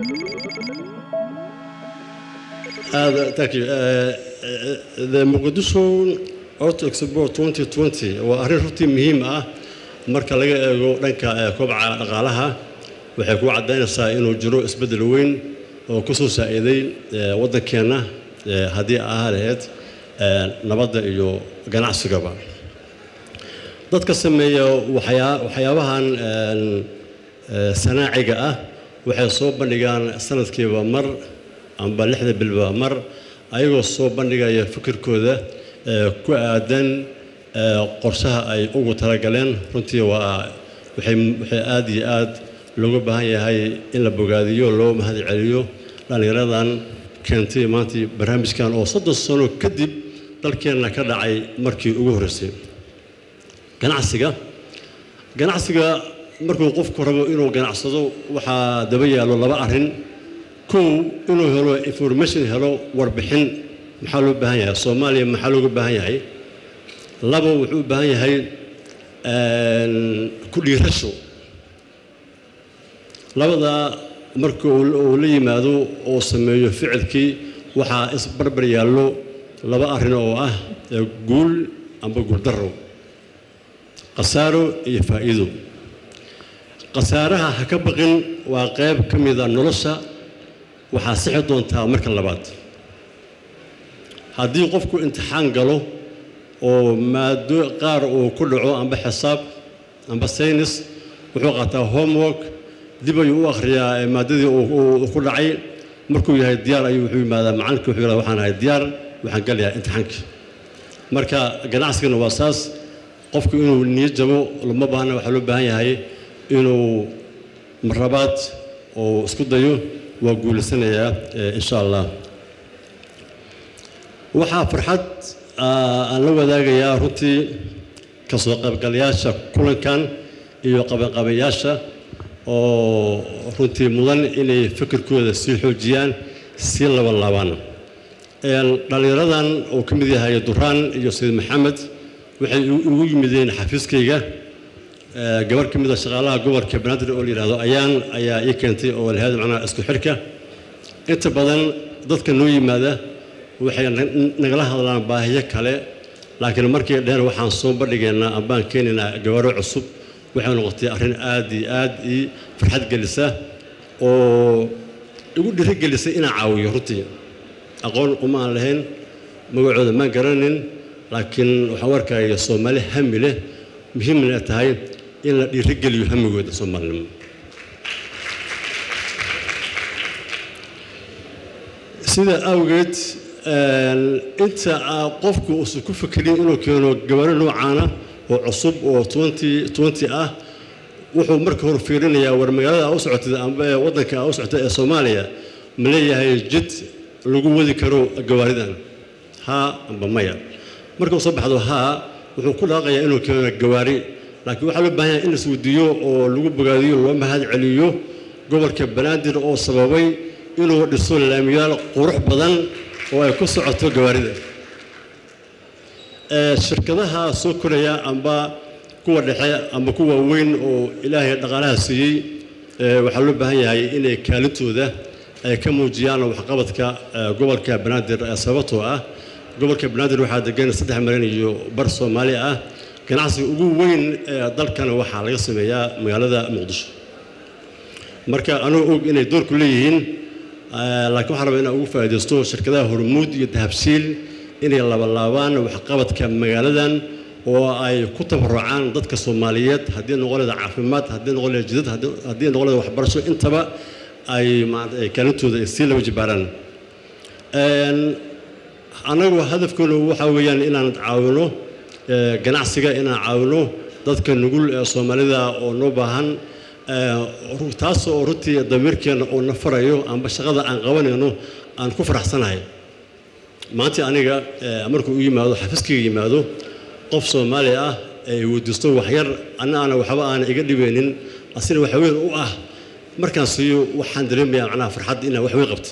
Uh, thank you. Uh, uh, the Mogadishu Auto Expo 2020 waa arrin runtii muhiim ah marka laga eego dhanka eh, kobaca dhaqaalaha waxay ku caddaynaysaa inuu jiro isbeddel weyn oo ku soo saa'iday eh, waddankeenna eh, haddii ahaa lahayd eh, nabadda iyo ganacsigaba dadka sameeya waxyaa- waxyaabahan een, eh, sanaaciga ah waxay soo bandhigaan sanadkiiba mar amba lixda bilba mar ayagoo soo bandhigaya fikirkooda eh, ku aadan eh, qorshaha ay ugu talagaleen runtii waa waxay waxay aad iyo aad looga baahan yahay in la bogaadiyo loo mahad celiyo dhallinyaradan keentay maanta barnaamijkan oo soddon sano kadib dalkeenna ka dhacay markii ugu horreysay ganacsiga ganacsiga markuu qofku rabo inuu ganacsado waxaa daba yaallo laba arrin kow inuu helo information helo warbixin maxaa loo baahan yahay soomaaliya maxaa looga baahan yahay labo wuxuu u baahan yahay een, ku dhiirasho labadaa marka uu uu la yimaado oo sameeyo ficilkii waxaa isbarbar yaallo laba arrin oo ah ee guul amba guuldarro khasaaro iyo faa'iido khasaaraha ha ka baqin waa qayb ka mida nolosha waxaa sixi doontaa marka labaad haddii qofku imtixaan galo oo maado qaar uu ku dhaco amba xisaab amba saynis wuxuu qaataa homework dib ayuu u akhriyaa ee maadadii uu- uu ku dhacay markuu yahay diyaar ayuu wuxuu yimaadaa macalinka wuxuu yidhahdaa waxaan ahay diyaar waxaan galayaa imtixaankii marka ganacsigana waa saas qofku inuu niyad jabo lama baahna waxaa loo baahan yahay inuu marlabaad oo isku dayo waa guulaysanayaa eh, insha allah waxaa farxad ah, aan la wadaagayaa runtii kasoo qaybgalayaasha kulankan iyo qabanqabayaasha oo runtii mudan inay fikirkooda sii xoojiyaan sii labanlaabaan Een, dhallinyaradan oo ka mid yahay duraan iyo sayid maxamed waxay igu igu yimideen xafiiskayga Ee, gabar ka mid a shaqaalaha gobolka banaadir oo la yidhaahdo ayaan ayaa ii keentay oo lahayd macnaha isku xidhka inta badan dadka noo yimaada waxay na- nagala hadlaan baahiyo kale laakiin markii dheer waxaan soo bandhigaynaa ambaan keenaynaa gabaro cusub waxay noqotay arrin aad iyo aad ii farxad gelisa oo igu dhiirigelisay inaan caawiyo runtii aqoon uma aan lahayn magacooda maan garanin laakiin waxaan u arkaya soomaali hami leh muhiimna ay tahay in la dhiirigeliyo hamigooda soomaalinimo sida awgeed een, inta aa qofku uusan ku fekerin inuu keeno gabaro noocaana oo cusub oo 20 20 ah wuxuu marka hore fiirinayaa war magaalada aa u socotay amba ee waddanka aa u socotay ee soomaaliya ma leeyahay jid lagu wadi karo gawaaridan haa amba maya marka uu soo baxdo haa wuxuu ku dhaaqayaa inuu keeno gawaari laakiin waxaa loo baahan yahay in la isweydiiyo oo lagu bogaadiyo loo mahad celiyo gobolka banaadir oo sababay inuu dhiso laamiyaal qurux badan oo ay ku socoto gawaarida Ee, shirkadaha soo koraya amba kuwa dhexe amba kuwa weyn oo ilaahay dhaqaalaha siiyey ee, waxaa loo baahan yahay inay kaalintooda ay ka muujiyaan waxqabadka ee, gobolka banaadir ee sababtoo ah gobolka banaadir waxaa degan saddex milyan iyo bar soomaali ah ganacsiga ugu weyn ee dalkana waxaa laga sameeyaa magaalada muqdisho marka anuu og inay doorku leeyihiin eh, laakiin waxaan rabaa inaan ugu faa'iidaysto shirkadaha hormuud iyo dahabshiil inay labalaabaan waxqabadka magaaladan oo ay ku tabarucaan dadka soomaaliyeed haddii noqon leeda caafimaad haddii noqon leeda jidad haddii- haddii noqon leeda waxbarasho intaba ay maarata ay kaalintooda ay sii laba jibaaraan Een, annagu hadafkeenu waxaa weeyaan inaan caawino eh, ganacsiga inaan caawino dadka nugul ee soomaalida oo noo baahan eh, ru- taas oo runtii damiirkeena oo na farayo amba shaqada aan qabanayno aan ku faraxsanahay maanta aniga eh, markuu u yimaado xafiiskayga yimaado qof soomaali ah ee weydiisto waxyar anna aana waxba aana iga dhibeynin asina wax weyn u ah markaan siiyo waxaan dareemayaa macnaha farxad inaan wax weyn qabto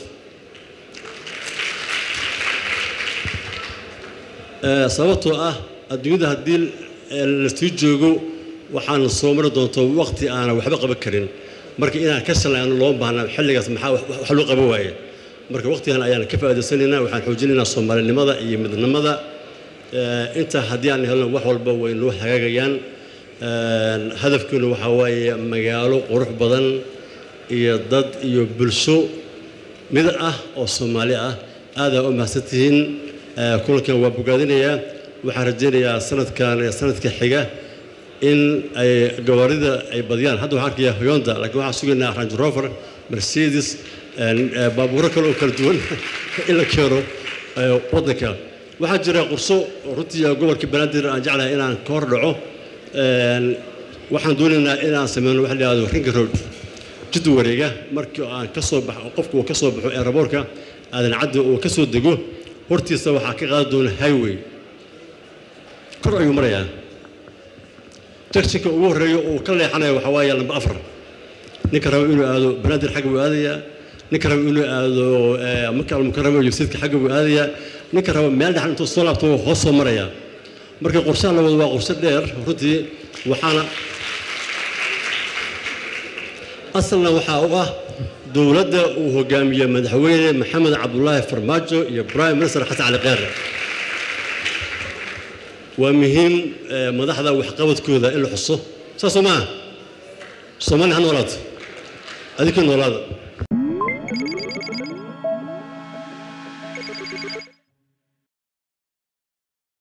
Ee, sababtoo ah adduunyada haddii eh, la sii joogo waxaan soo mari doonto waqti aanan waxba qaban karin marka inaan ka shalayno loo baahna xilligaas maxaa wax loo qaban waaye marka waqtigan ayaan ka faa'iidaysanaynaa waxaan xoojinaynaa soomaalinimada iyo midnimada intaa haddii aan helno wax walba way noo hagaagayaan hadafkeenu waxaa waaye magaalo qurux badan iyo dad iyo bulsho mid ah oo soomaali ah aadaa u mahadsantihiin kulankan waa bogaadinayaa waxaan rajaynayaa sanadkan sanadka xiga in ay gawaarida ay badiyaan hadda waxaan arkayaa hoyonda laakiin waxaan sugaynaa range rover mercedes baabuuro kale oo kala duwan in la keeno waddanka waxaa jira qurso runtii gobolka banaadir aan jeclahay inaan ka hor dhaco waxaan doonaynaa inaan sameyno waxa la yihahdo ringa road jid wareega markii aan ka soo baxo qofku uu ka soo baxo aeroboortka aadan caddi uu ka soo dego hortiisa waxaa ka qaadi doona highway kor ayuu marayaa jakshinka ugu horreeya uu ka leexanaya waxaa waaye lamba afar ninka raba inuu aado banaadir xagga buu aadayaa ninka raba inuu aado maka almukarama iyo sayidka xagga buu aadayaa ninka raba meel dhexan intuu soo laabto hoos soo marayaa marka qorshaha labadu waa qorshe dheer runtii waxaana asalna waxaa u ah dowladda uu hogaamiye madaxweyne maxamed cabdulaahi farmaajo iyo prime minister xasan cali kheyre waa muhiim madaxda waxqabadkooda in la xuso saasoo maaha soomaaliya ha noolaato adinkii noolaada